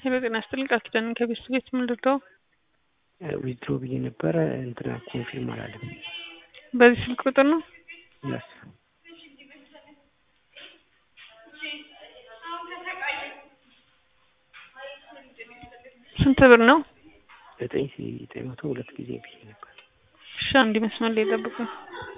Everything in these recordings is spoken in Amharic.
ሄሎ ጤና ይስጥልኝ ቃል ኪዳን ከቤት ቤት ምን ልርዳው? ዊዝድሮ ብዬ ነበረ እንትና ኮንፊርም አላለም። በዚህ ስልክ ቁጥር ነው? ያስ ስንት ብር ነው? ዘጠኝ ሺ ዘጠኝ መቶ ሁለት ጊዜ ብዬ ነበር። እሺ አንድ መስመር ላይ ጠብቁኝ።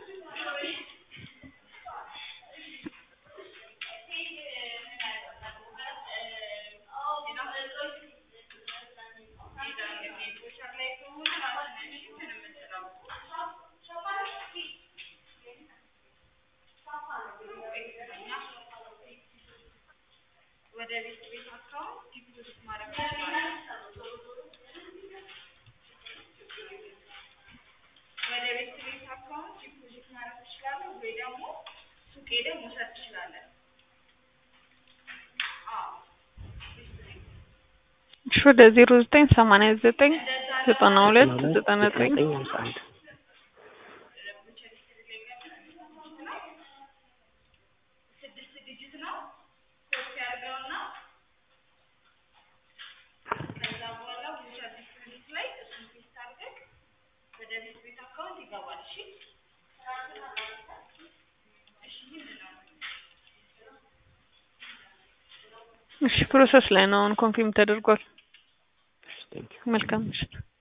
እሺ ወደ ዜሮ ዘጠኝ ሰማንያ ዘጠኝ ዘጠና ሁለት ዘጠና ዘጠኝ ሀምሳ አንድ እሺ ፕሮሰስ ላይ ነው። አሁን ኮንፊርም ተደርጓል። እሺ ቴንኪው መልካም ምሽት።